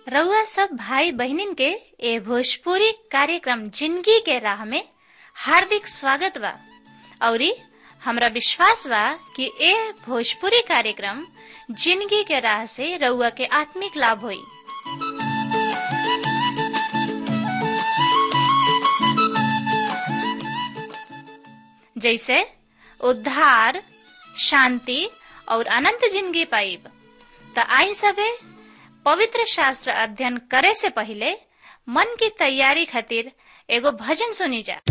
रउआ सब भाई बहनिन के ए भोजपुरी कार्यक्रम जिंदगी के राह में हार्दिक स्वागत बा औरी हमरा विश्वास बा कि ए भोजपुरी कार्यक्रम जिंदगी के राह से रउआ के आत्मिक लाभ होई जैसे उद्धार शांति और अनंत जिंदगी पाइब त आई सबे पवित्र शास्त्र अध्ययन करे से पहले मन की तैयारी खातिर एगो भजन सुनी जा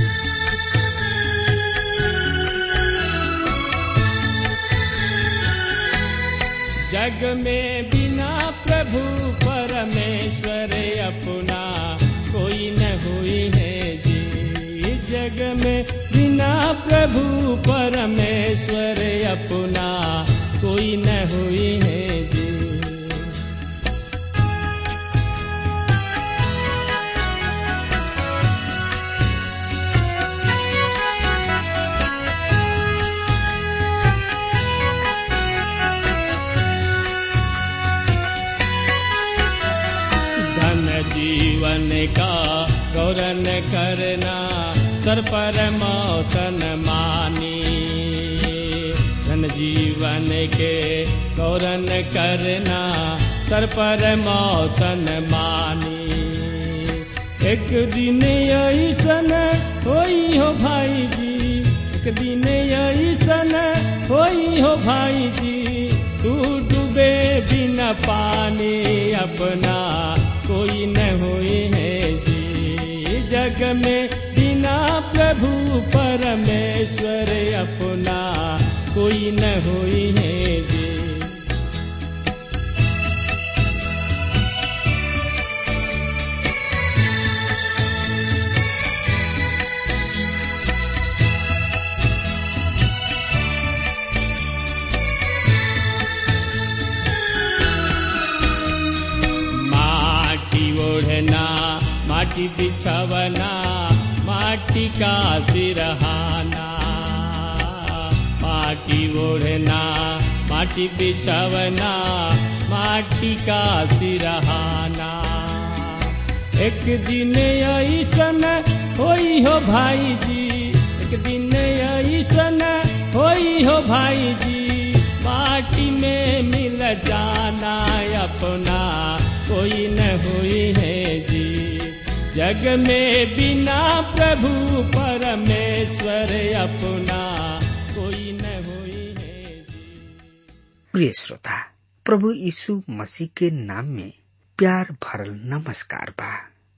जग में बिना प्रभु परमेश्वर अपना कोई न हुई है जी जग में बिना प्रभु परमेश्वर अपना कोई न हुई है जी धन जीवन का गौरन करना सर पर मौतन मानी धन जीवन के गौरन करना सर पर मौतन मानी एक दिन ऐसन होई हो भाई जी एक दिन ऐसन होई हो भाई जी तू डूबे बिना पानी अपना कोई न हुई है जी जग में बिना प्रभु परमेश्वर अपना कोई न हुई है जी माटी ओढ़ना माटी बिछवना माटी का सिरहाना माटी ओढ़ना माटी बिछवना माटी का सिरहाना एक दिन ऐसन होई हो भाई जी एक दिन ऐसन होई हो भाई जी माटी में मिल जाना अपना कोई न हुई है जी जग में बिना प्रभु परमेश्वर अपना कोई न हुई है जी प्रिय श्रोता प्रभु यीशु मसीह के नाम में प्यार भरल नमस्कार बा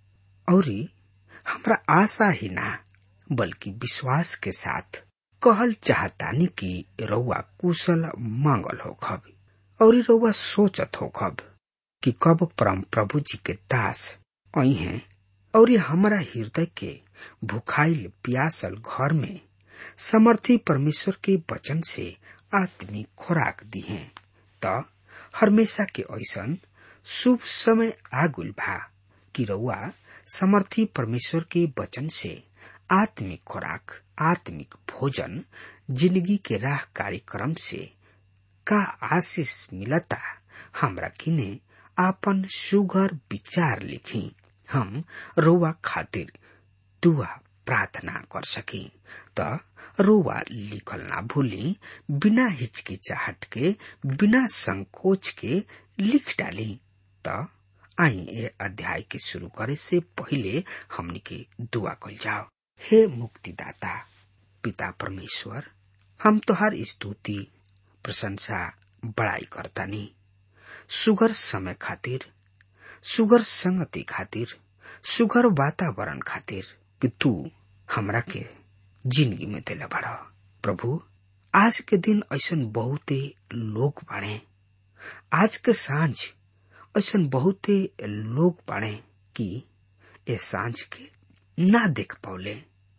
औरी हमरा आशा ही ना बल्कि विश्वास के साथ कहल चाहतानी कि रउआ कुशल मंगल हो खब और रउआ सोचत हो खब कि कब परम प्रभु जी के दास आई हैं और हमारा हृदय के भुखाइल प्यासल घर में समर्थी परमेश्वर के वचन से आत्मिक खुराक दी है त हमेशा के ऐसन शुभ समय आगुल भा कि रउआ समर्थी परमेश्वर के वचन से आत्मिक खुराक आत्मिक भोजन जिंदगी के राह कार्यक्रम से का आशीष मिलता हमरा किने आपन सुघर विचार लिखी हम रोवा खातिर दुआ प्रार्थना कर सकी त रोवा लिखल ना भूली बिना हिचकिचाहट के बिना संकोच के लिख डाली त आई ए अध्याय के शुरू करे से पहले हमनी के दुआ कल जाओ हे मुक्तिदाता पिता परमेश्वर हम तोहार स्तुति प्रशंसा बड़ाई करतानी सुगर समय खातिर सुगर संगति खातिर सुगर वातावरण खातिर कि तू हमरा के जिंदगी में दिला बड़ा प्रभु आज के दिन ऐसन बहुते लोग बाड़े आज के सांझ ऐसन बहुते लोग बाड़े कि ए सांझ के ना देख पौले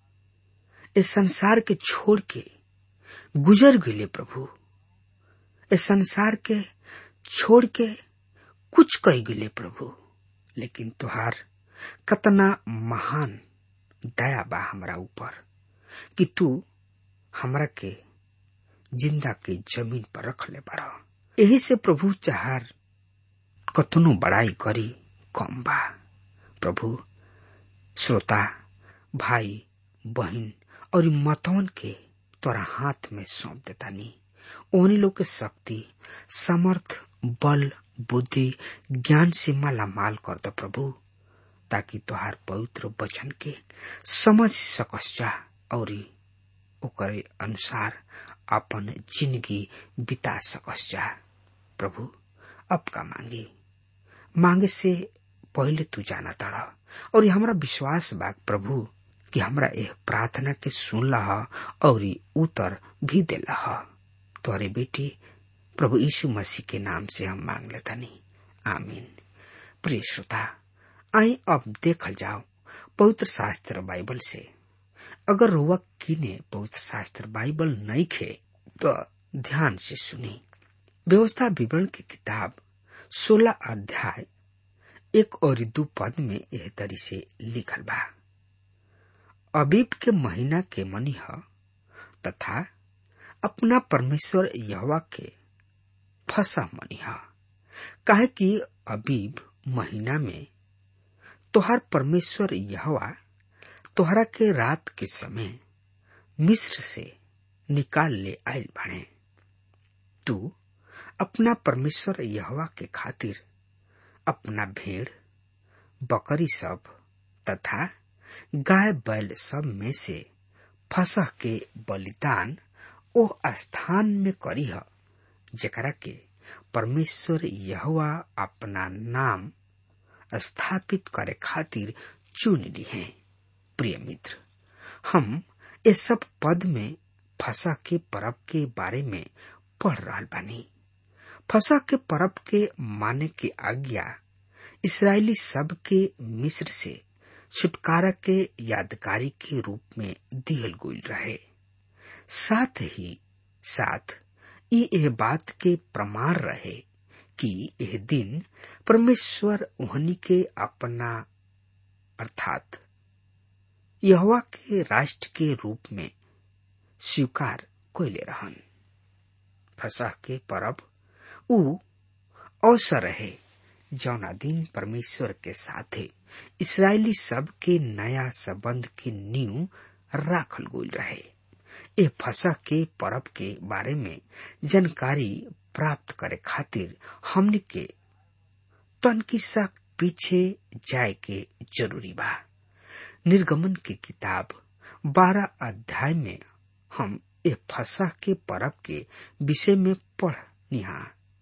ए संसार के छोड़ के गुजर गए प्रभु ए संसार के छोड़ के कुछ कह गए प्रभु लेकिन तुहार कतना महान दया बा हमरा ऊपर कि तू हमरा के जिंदा के जमीन पर रख ले बड़ा यही से प्रभु चाहार कतनो बड़ाई करी कम बा प्रभु श्रोता भाई बहन और मतवन के तोरा हाथ में सौंप देतानी ओहनी लोग के शक्ति समर्थ बल बुद्धि ज्ञान से माला माल कर दो प्रभु ताकि तोहार पवित्र वचन के समझ सकस जा और ओकरे अनुसार अपन जिंदगी बिता सकस जा प्रभु अब का मांगी मांगे से पहले तू जाना तड़ा और हमरा विश्वास बा प्रभु कि हमरा यह प्रार्थना के सुनला और उत्तर भी देला तोरे बेटी प्रभु यीशु मसीह के नाम से हम मांग लेतानी आमीन प्रिय श्रोता आई अब देखल जाओ पवित्र शास्त्र बाइबल से अगर रोवा किने पवित्र शास्त्र बाइबल नहीं खे तो ध्यान से सुनी व्यवस्था विवरण की किताब सोलह अध्याय एक और दो पद में यह तरी से लिखल बा अबीब के महीना के मनी ह तथा अपना परमेश्वर यहवा के फसा मनी ह काहे कि अबीब महीना में तोहार परमेश्वर यहवा तोहरा के रात के समय मिस्र से निकाल ले आयल बने तू अपना परमेश्वर यहवा के खातिर अपना भेड़ बकरी सब तथा गाय बैल सब में से फसह के बलिदान ओ स्थान में करी ह जकरा के परमेश्वर यहवा अपना नाम स्थापित करे खातिर चुन ली है प्रिय मित्र हम ये सब पद में फसा के परब के बारे में पढ़ रहा बानी फसा के परब के माने की आज्ञा इसराइली सब के मिस्र से छुटकारा के यादगारी के रूप में दियल गुल रहे साथ ही साथ ई यह बात के प्रमाण रहे कि यह दिन परमेश्वर उहनी के अपना अर्थात यहवा के राष्ट्र के रूप में स्वीकार कोयले रहन फसह के परब उ अवसर रहे जौना दिन परमेश्वर के साथे इसराइली सब के नया संबंध के नींव राखल गोल रहे ए फसह के परब के बारे में जानकारी प्राप्त करे खातिर हमने के तनकी सा पीछे जाए के जरूरी बा निर्गमन की किताब बारह अध्याय में हम ए फसह के परब के विषय में पढ़ निहा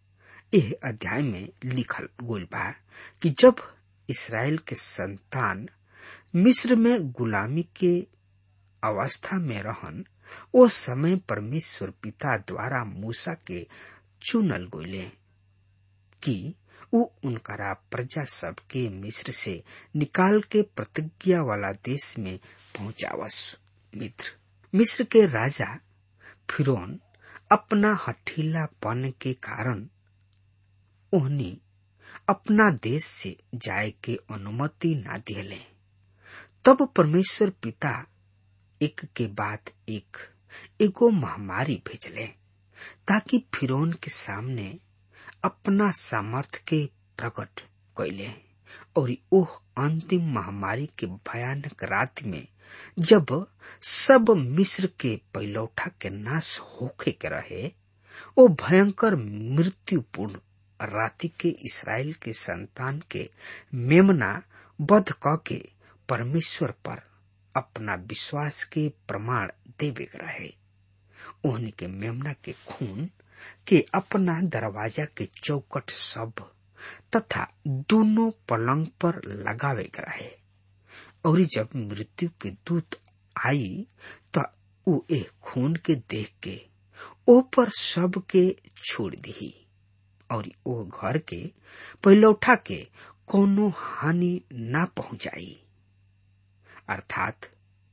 एह अध्याय में लिखल गोल बा कि जब इसराइल के संतान मिस्र में गुलामी के अवस्था में रहन ओ समय परमेश्वर पिता द्वारा मूसा के चुनल गोले कि उ उनकरा प्रजा सब के मिस्र से निकाल के प्रतिज्ञा वाला देश में पहुंचावस मित्र मिस्र के राजा फिरौन अपना हठीलापन के कारण उन्हें अपना देश से जाए के अनुमति ना दिले तब परमेश्वर पिता एक के बाद एक एगो महामारी भेजले ताकि फिरौन के सामने अपना सामर्थ के प्रकट कैले और ओह अंतिम महामारी के भयानक रात में जब सब मिस्र के पैलौठा के नाश होखे के रहे ओ भयंकर मृत्युपूर्ण राति के इसराइल के संतान के मेमना बध क के परमेश्वर पर अपना विश्वास के प्रमाण देवे रहे ओहनी के मेमना के खून के अपना दरवाजा के चौकट सब तथा दोनों पलंग पर लगावे रहे और जब मृत्यु के दूत आई तो उ ए खून के देख के ओ पर सब के छोड़ दी और ओ घर के पैलौठा के कोनो हानि ना पहुंचाई अर्थात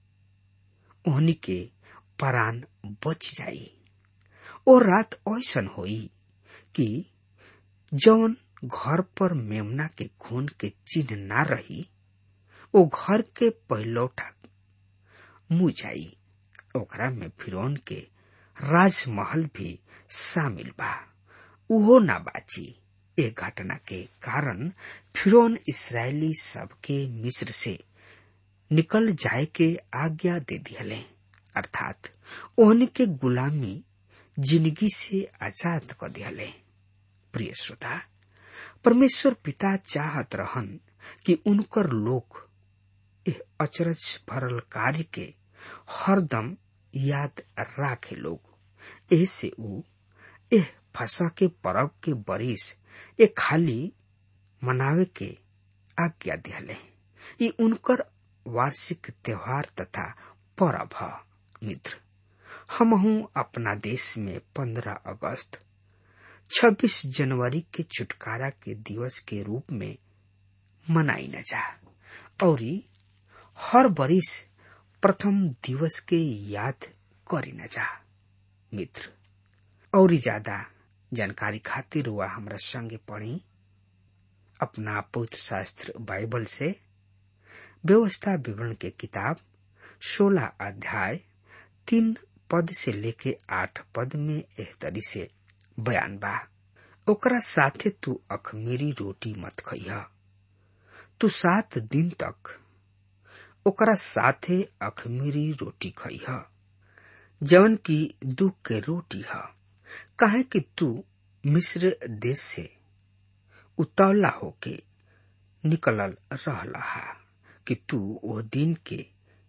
ओहनी के परान बच जाई ओ रात ऐसन होई कि जौन घर पर मेमना के खून के चिन्ह ना रही ओ घर के पहलौठा मुँह जाई ओकरा में फिरौन के राजमहल भी शामिल बा उहो ना बाची ए घटना के कारण फिरौन इसराइली सबके मिस्र से निकल जाए के आज्ञा दे दिहले अर्थात ओहन के गुलामी जिंदगी से आजाद कर दिहले प्रिय श्रोता परमेश्वर पिता चाहत रहन कि उनकर लोग एह अचरज भरल कार्य के हरदम याद राखे लोग ऐसे ऊ एह फसा के परब के बरिस ए खाली मनावे के आज्ञा दिहले ई उनकर वार्षिक त्योहार तथा परब ह मित्र हमहू अपना देश में पंद्रह अगस्त 26 जनवरी के छुटकारा के दिवस के रूप में मनाई न जा और हर बरिस प्रथम दिवस के याद करी न जा मित्र और ज्यादा जानकारी खातिर हुआ हमरा संगे पढ़ी अपना पवित्र शास्त्र बाइबल से व्यवस्था विवरण के किताब 16 अध्याय तीन पद से लेके आठ पद में एह तरी से बयान बा ओकरा साथे तू अखमीरी रोटी मत खइह तू सात दिन तक ओकरा साथे अखमीरी रोटी खइह जवन की दुख के रोटी ह काहे कि तू मिस्र देश से उतौला होके निकलल रहला हा कि तू वो दिन के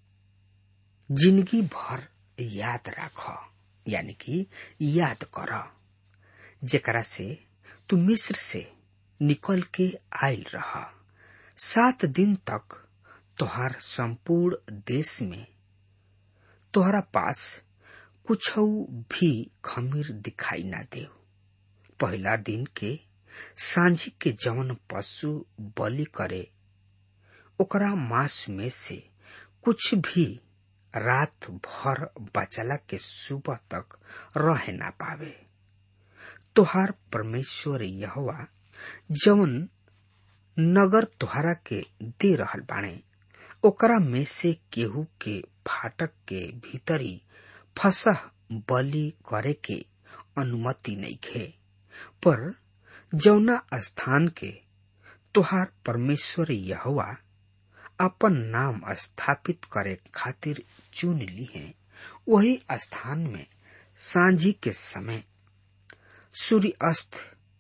जिंदगी भर याद राख यानी कि याद कर जेकरा से तू मिस्र से निकल के आयल रह सात दिन तक तोहार संपूर्ण देश में तोहरा पास कुछ भी खमीर दिखाई ना दे पहला दिन के सांझी के जवन पशु बलि करे ओकरा मांस में से कुछ भी रात भर बचला के सुबह तक रह ना पावे तोहार परमेश्वर यहवा जवन नगर तोहरा के दे रहल बाणे ओकरा में से केहू के फाटक के भीतरी फसह बलि करे के अनुमति नहीं खे पर जौना स्थान के तोहार परमेश्वर यहवा अपन नाम स्थापित करे खातिर चुन ली है वही स्थान में सांझी के समय सूर्य अस्त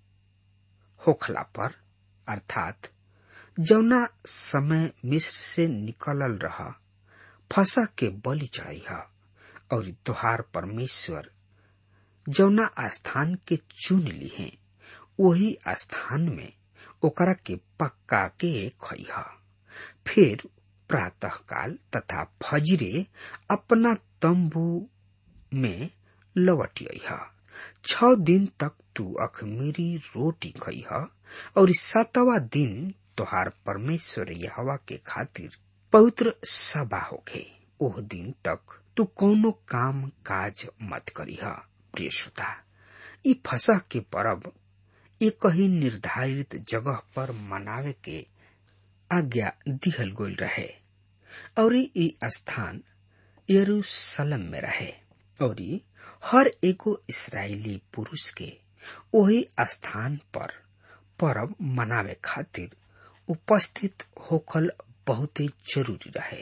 होखला पर अर्थात जौना समय मिस्र से निकलल रहा फसा के बलि चढ़ाई और तोहार परमेश्वर जौना स्थान के चुन ली है वही स्थान में ओकरा के पक्का के खइह फिर प्रातः काल तथा फजरे अपना तंबू में लौटियह छ दिन तक तू अखमीरी रोटी खइह और सातवा दिन तोहार परमेश्वर यहवा के खातिर पवित्र सभा होखे ओह दिन तक तू कोनो काम काज मत करीह प्रिय श्रोता ई फसह के परब एक ही निर्धारित जगह पर मनावे के आज्ञा दिहल गोल रहे और ई स्थान यरूशलेम में रहे और हर एगो इसराइली पुरुष के वही स्थान पर परब मनावे खातिर उपस्थित होखल बहुते जरूरी रहे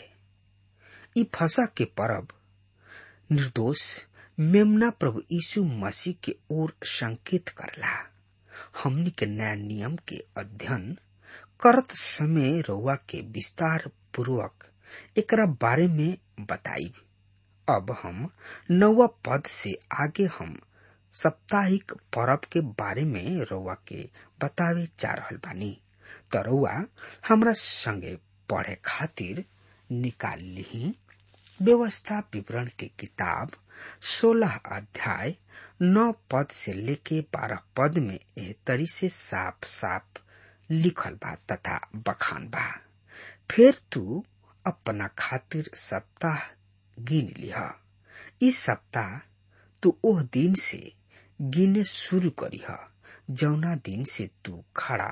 ई फसा के परब निर्दोष मेमना प्रभु यीशु मसीह के ओर संकेत करला हमनी के नया नियम के अध्ययन करत समय रउआ के विस्तार पूर्वक एकरा बारे में बताई अब हम नौवा पद से आगे हम साप्ताहिक परब के बारे में रउआ के बतावे जा रहल बानी त रउआ हमरा संगे पढ़े खातिर निकाल ली व्यवस्था विवरण के किताब सोलह अध्याय नौ पद से लेके बारह पद में एह तरी से साफ साफ लिखल बा तथा बखान बा फिर तू अपना खातिर सप्ताह गिन लिह इस सप्ताह तू ओह दिन से गिने शुरू करीह जौना दिन से तू खड़ा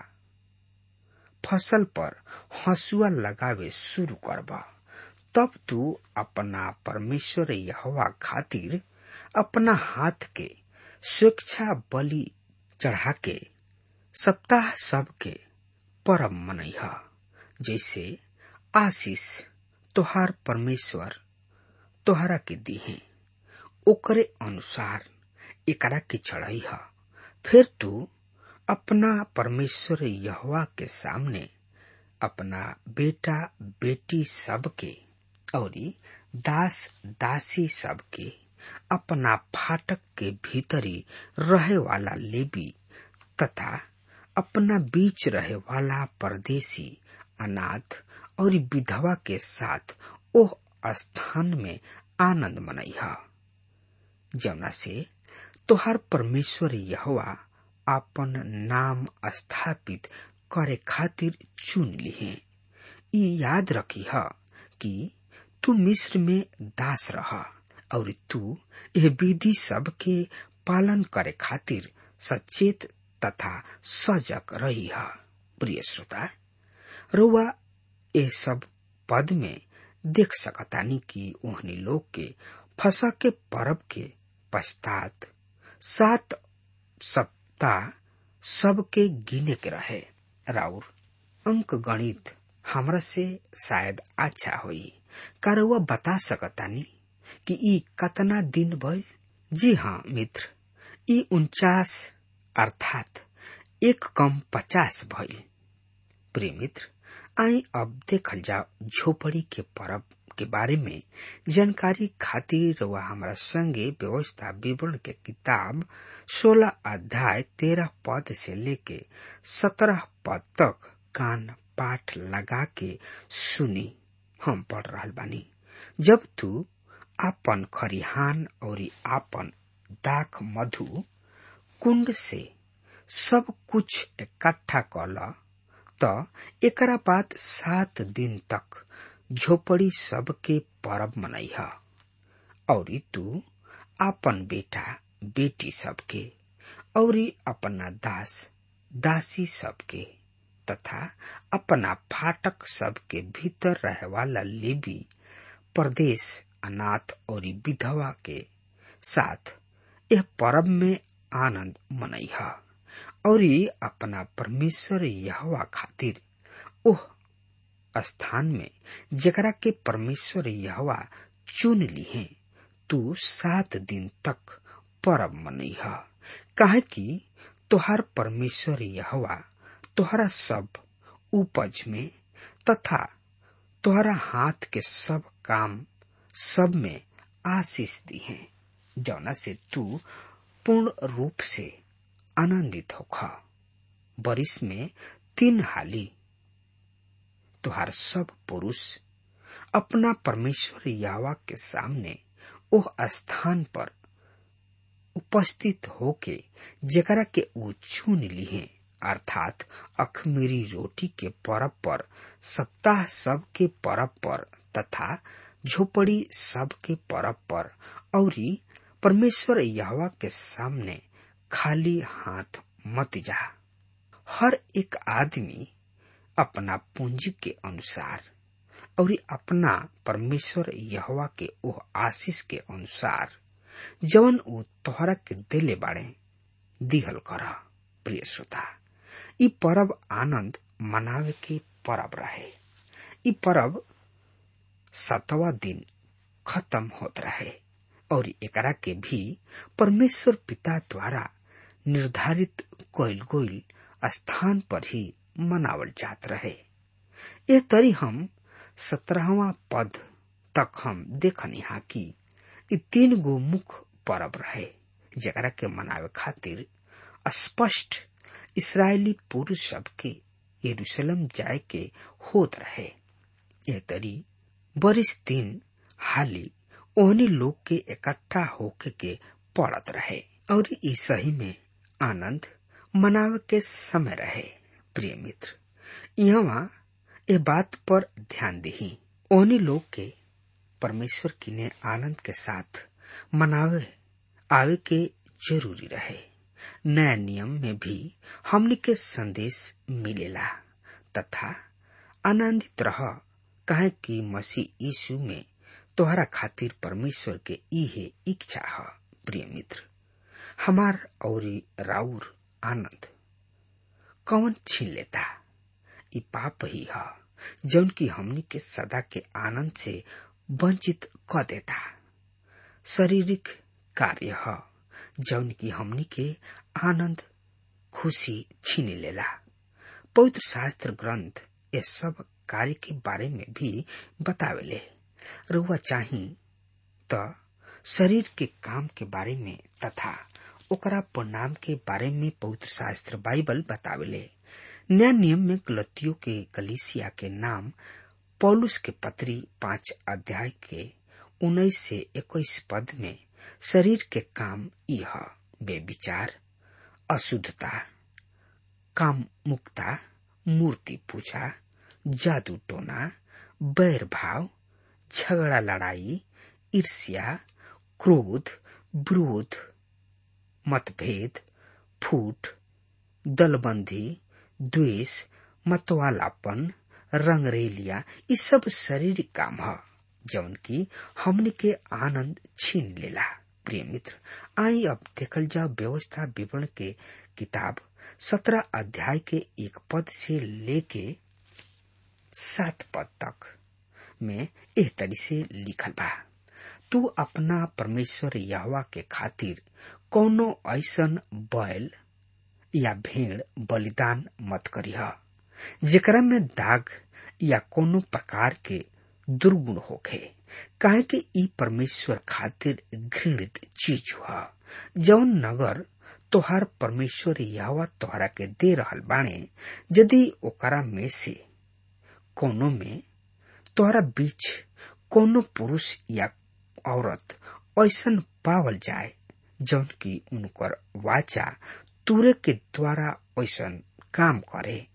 फसल पर हंसुआ लगावे शुरू करबा तब तू अपना परमेश्वर यहवा खातिर अपना हाथ के स्वेच्छा बलि चढ़ा के सप्ताह सब के परब मनैह जैसे आशीष तोहार परमेश्वर तोहरा के दिहे ओकरे अनुसार एकरा के चढ़ई ह फिर तू अपना परमेश्वर यहवा के सामने अपना बेटा बेटी सबके औरी दास दासी सबके अपना फाटक के भीतरी रहे वाला लेबी तथा अपना बीच रहे वाला परदेसी अनाथ और विधवा के साथ ओह स्थान में आनंद मनैह जमुना से तोहार परमेश्वर यहवा अपन नाम स्थापित करे खातिर चुन लिहे ई याद रखी ह कि तू मिस्र में दास रह और तू यह विधि सब के पालन करे खातिर सचेत तथा सजग रही है प्रिय श्रोता रुआ ये सब पद में देख सकतानी कि ओहनी लोग के फसा के परब के पश्चात सात सप्ताह सबके गिने के रहे राउर अंक गणित हमरा से शायद अच्छा होई कारवा बता सकतानी कि ई कतना दिन भइल जी हाँ मित्र ई उनचास अर्थात एक कम पचास भइल प्रिय मित्र आई अब देखल जाओ झोपड़ी के परब के बारे में जानकारी खातिर वह हमारा संगे व्यवस्था विवरण के किताब सोलह अध्याय तेरह पद से लेके सत्रह पद तक कान पाठ लगा के सुनी हम पढ़ रहा बानी जब तू आपन खरिहान और आपन दाख मधु कुंड से सब कुछ इकट्ठा कल त एकरा बाद सात दिन तक झोपड़ी सबके परब मनैह और तू आपन बेटा बेटी सबके और अपना दास दासी सबके तथा अपना फाटक सबके भीतर रहे वाला लेबी प्रदेश अनाथ और विधवा के साथ यह परब में आनंद मनैह और अपना परमेश्वर यहवा खातिर ओह स्थान में जकरा के परमेश्वर यहवा चुन लिहे तू सात दिन तक परब मनैह काहे कि तोहार परमेश्वर यहवा तोहरा सब उपज में तथा तोहरा हाथ के सब काम सब में आशीष दी है जौना से तू पूर्ण रूप से आनंदित होखा बरिस में तीन हाली तुहार सब पुरुष अपना परमेश्वर यावा के सामने ओह स्थान पर उपस्थित होके जकरा के वो चुन लिहे अर्थात अखमीरी रोटी के परब पर सप्ताह सब के परब पर तथा झोपड़ी सब के परब पर और परमेश्वर यहवा के सामने खाली हाथ मत जा हर एक आदमी अपना पूंजी के अनुसार और अपना परमेश्वर यहवा के ओह आशीष के अनुसार जवन ऊ तोहरा के दिले बाड़े दिहल कर प्रिय श्रोता ई परब आनंद मनावे के परब रहे ई परब सतवा दिन खत्म होत रहे और एकरा के भी परमेश्वर पिता द्वारा निर्धारित कोयल गोयल स्थान पर ही मनावल जात रहे ये तरी हम सत्रहवा पद तक हम देखनी हा कि इ तीन गो मुख्य परब रहे जकरा के मनावे खातिर स्पष्ट इसराइली पुरुष सबके यरूशलेम जाए के होत रहे यह तरी बरिस दिन हाली ओहनी लोग के इकट्ठा होके के पड़त रहे और ई सही में आनंद मनावे के समय रहे प्रिय मित्र यहाँ ए बात पर ध्यान दही ओहनी लोग के परमेश्वर की ने आनंद के साथ मनावे आवे के जरूरी रहे नया नियम में भी हमने के संदेश मिलेला तथा आनंदित रह कहे कि मसीह यीशु में तोहरा खातिर परमेश्वर के इहे इच्छा है प्रिय मित्र हमार और राउर आनंद कौन छीन लेता ई पाप ही है जौन की हमनी के सदा के आनंद से वंचित क देता शारीरिक कार्य है जौन की हमनी के आनंद खुशी छीन लेला पवित्र शास्त्र ग्रंथ ये सब कार्य के बारे में भी बतावेले रुआ चाही त शरीर के काम के बारे में तथा ओकरा परिणाम के बारे में पवित्र शास्त्र बाइबल बतावेले नया नियम में गलतियों के कलिसिया के नाम पौलुस के पत्री पांच अध्याय के उन्नीस से इक्कीस पद में शरीर के काम यह बेविचार अशुद्धता काम मुक्ता मूर्ति पूजा जादू टोना बैर भाव झगड़ा लड़ाई ईर्ष्या क्रोध विरोध मतभेद फूट दलबंदी द्वेष मतवालापन रंगरेलिया ये सब शारीरिक काम है जौन की हमने के आनंद छीन लेला प्रिय मित्र आई अब देखल जाओ व्यवस्था विवरण के किताब सत्रह अध्याय के एक पद से लेके सात पद तक में एह तरी से लिखल बा तू अपना परमेश्वर यहवा के खातिर कोनो ऐसन बैल या भेड़ बलिदान मत करीह जेकरा में दाग या कोनो प्रकार के दुर्गुण होखे काहे कि ई परमेश्वर खातिर घृणित चीज हुआ जौन नगर तोहार परमेश्वर यहवा तोहरा के दे रहल बाणे यदि ओकरा में से कोनो में तोहरा बीच कोनो पुरुष या औरत ऐसन पावल जाए जौन की उनकर वाचा तुरे के द्वारा ऐसन काम करे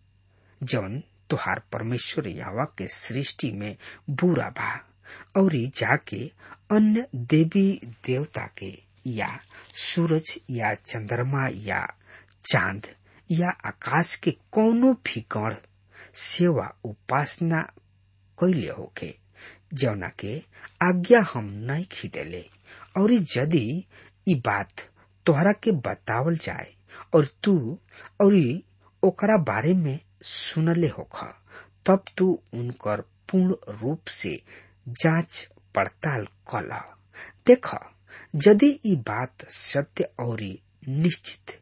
जौन तुहार परमेश्वर यावा के सृष्टि में बुरा बा और जाके अन्य देवी देवता के या सूरज या चंद्रमा या चांद या आकाश के कोनो भी गण सेवा उपासना कैले होके जौना के आज्ञा हम नहीं खीदेले और यदि ई बात तोहरा के बतावल जाए और तू और ओकरा बारे में सुनले होख तब तू उनकर पूर्ण रूप से जांच पड़ताल कल देख यदि ई बात सत्य और निश्चित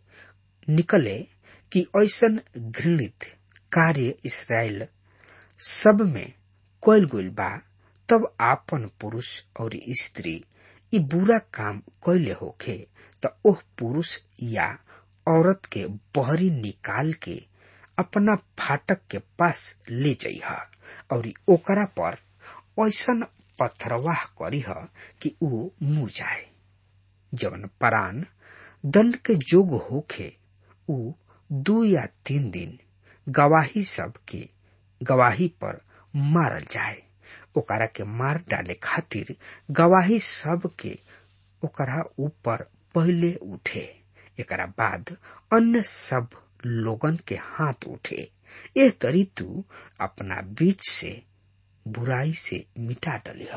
निकले कि ऐसन घृणित कार्य इसराइल सब में कोयल गुल बा तब आपन पुरुष और स्त्री ई बुरा काम कैले होखे त ओह पुरुष या औरत के बहरी निकाल के अपना फाटक के पास ले जइह और ओकरा पर ऐसन पत्थरवाह करीह कि ऊ मुँह जाए जवन परान दंड के जोग होखे ऊ दू या तीन दिन गवाही सब के गवाही पर मारल जाए ओकरा के मार डाले खातिर गवाही सब के ओकरा ऊपर पहले उठे एकरा बाद अन्य सब लोगन के हाथ उठे एह तरी तू अपना बीच से बुराई से मिटा डलिह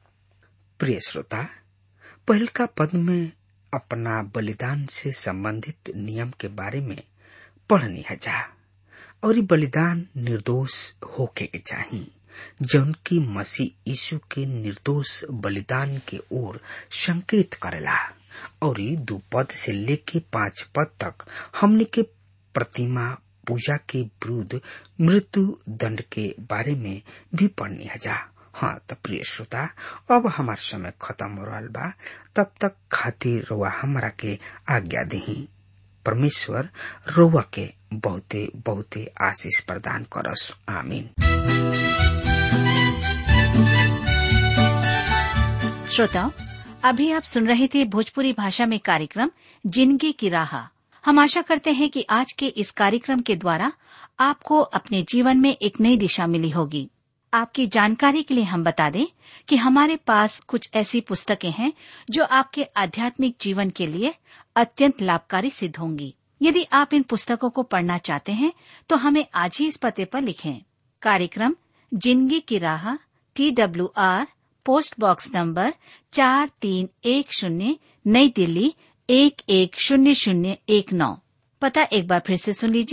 प्रिय श्रोता पहलका पद में अपना बलिदान से संबंधित नियम के बारे में पढ़नी है जा और ये बलिदान निर्दोष होके के चाहिए जौन की मसीह यीशु के निर्दोष बलिदान के ओर संकेत करेला और दो पद से लेके पांच पद तक हमने के प्रतिमा पूजा के विरुद्ध मृत्यु दंड के बारे में भी पढ़नी है जा हाँ तो प्रिय श्रोता अब हमार समय खत्म हो रहा बा तब तक खातिर रुआ हमारा के आज्ञा दही परमेश्वर रुआ के बहुते बहुते आशीष प्रदान करस आमीन श्रोताओं अभी आप सुन रहे थे भोजपुरी भाषा में कार्यक्रम जिंदगी की राह हम आशा करते हैं कि आज के इस कार्यक्रम के द्वारा आपको अपने जीवन में एक नई दिशा मिली होगी आपकी जानकारी के लिए हम बता दें कि हमारे पास कुछ ऐसी पुस्तकें हैं जो आपके आध्यात्मिक जीवन के लिए अत्यंत लाभकारी सिद्ध होंगी यदि आप इन पुस्तकों को पढ़ना चाहते हैं तो हमें आज ही इस पते पर लिखें कार्यक्रम जिंदगी की राह T W R post box number चार तीन एक शून्य नई दिल्ली एक एक शून्य शून्य एक नौ पता एक बार फिर से सुन लीजिए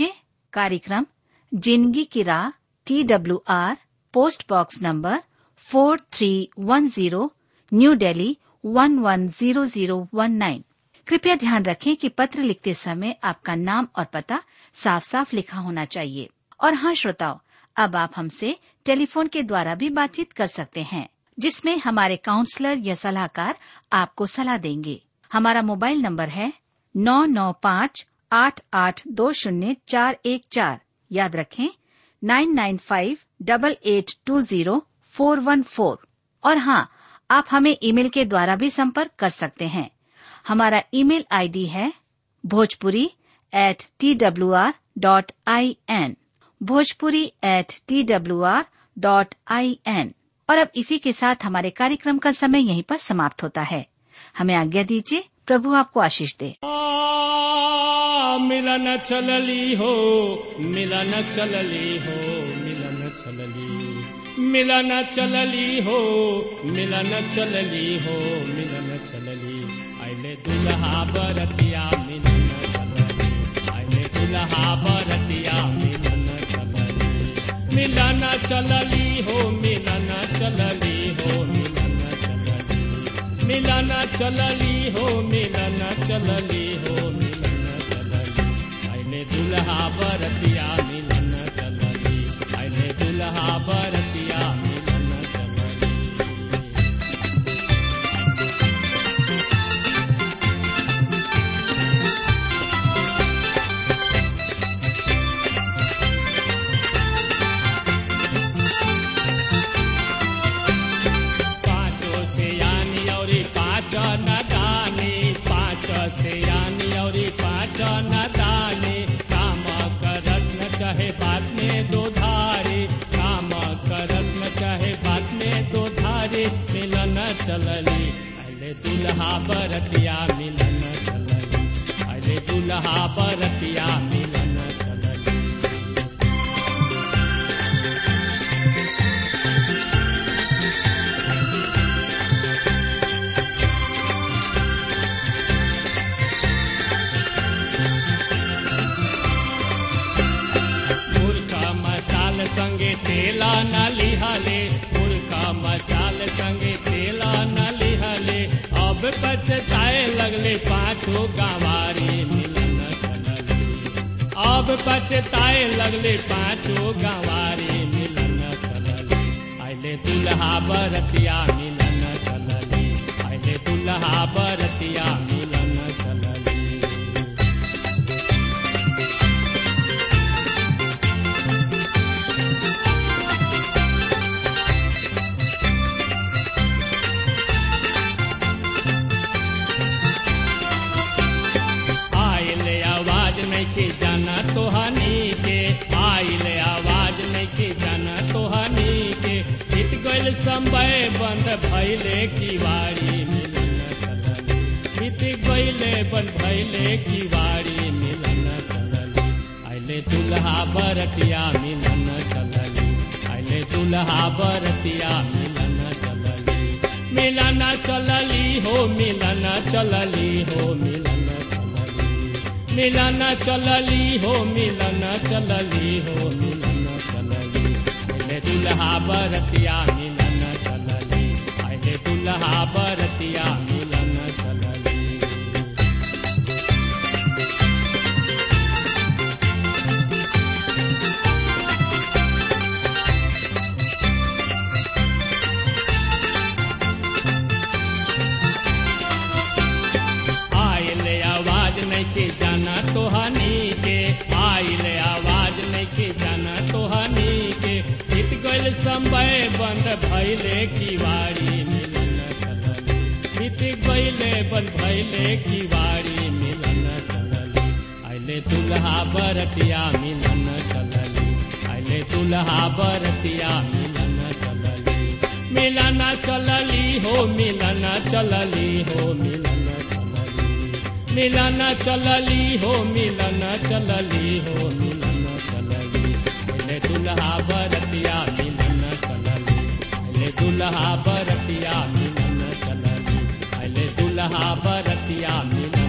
कार्यक्रम जिंदगी की राह T W R post box number four three one zero new Delhi one one zero zero one nine कृपया ध्यान रखें कि पत्र लिखते समय आपका नाम और पता साफ साफ लिखा होना चाहिए और हाँ श्रोताओं अब आप हमसे टेलीफोन के द्वारा भी बातचीत कर सकते हैं जिसमें हमारे काउंसलर या सलाहकार आपको सलाह देंगे हमारा मोबाइल नंबर है नौ नौ पाँच आठ आठ दो शून्य चार एक चार याद रखें nine nine five double eight two zero four one four और हाँ आप हमें ईमेल के द्वारा भी संपर्क कर सकते हैं हमारा ईमेल आईडी है Bhojpuri at T W R dot I N Bhojpuri at T W R dot I N और अब इसी के साथ हमारे कार्यक्रम का समय यहीं पर समाप्त होता है हमें आज्ञा दीजिए प्रभु आपको आशीष दे आ, मिलन चलली हो मिलन चलली हो मिलन चलली मिलन चलली हो मिलन चलली हो मिलन चलली आइले दुल्हा बरतिया मिलन चलली आइले दुल्हा बरतिया मिलन चलली मिलन चलली हो मिलन चलली हो मिलन चलली मिलन चलली हो मिलन चलली हो मिलन चलली आइले दुल्हा बरतिया मिलन चलली आइले दुल्हा बरतिया मिलन चलली पाँचों से यानी और पाँच न दानी पाँच से यानी और पाँच न दानी काम करस न चाहे बात में दो धारे काम करस न चाहे बात में दो धारे मिलन चलली अरे दुल्हा बरतिया मिलन चलली अरे दुल्हा बरतिया मिलन चलली मुर्खा मसाल संगे तेला न लिहाले मुर्खा मसाल संगे तेला न लिहाले अब पछताए लगले पाछो गवारी मिलन चलली अब पछताए लगले पाछो गवारी मिलन चलली आइले दुल्हा बरतिया मिलन चलली आइले दुल्हा बरतिया मिलन चलली आइले आवाज नहीं के जाना तो हनी के आइले आवाज नहीं के जाना तो हनी के बीत गइल समय बंद भइले किवाड़ी मिलन चलली बीत गइले बंद भइले किवाड़ी मिलन चलली आइले दुल्हा बरतिया मिलन चलली आइले दुल्हा बरतिया मिलन चलली मिलन चलली हो मिलन चलली हो मिलन चलली मिलन चलली हो मिलन चलली हो मिलन चलली आइले दुल्हा बरतिया मिलन चलली आइले दुल्हा बरतिया मिलन चलली आइले आवाज नहीं के जाना तो हनी के आइले आवाज नहीं के जाना तो हनी के बीत गइल समय बंद भइले किवाड़ी मिलन चलली बीत गइले बंद भइले किवाड़ी मिलन चलली आइले दुल्हा बरतिया मिलन चलली आइले दुल्हा बरतिया मिलन चलली मिलन चलली हो मिलन चलली हो मिलन चलली मिलन चलली हो मिलन चलली हो मिलन चलली ले दुल्हा बरतिया मिलन चलली ले दुल्हा बरतिया मिलन चलली ले दुल्हा बरतिया मिलन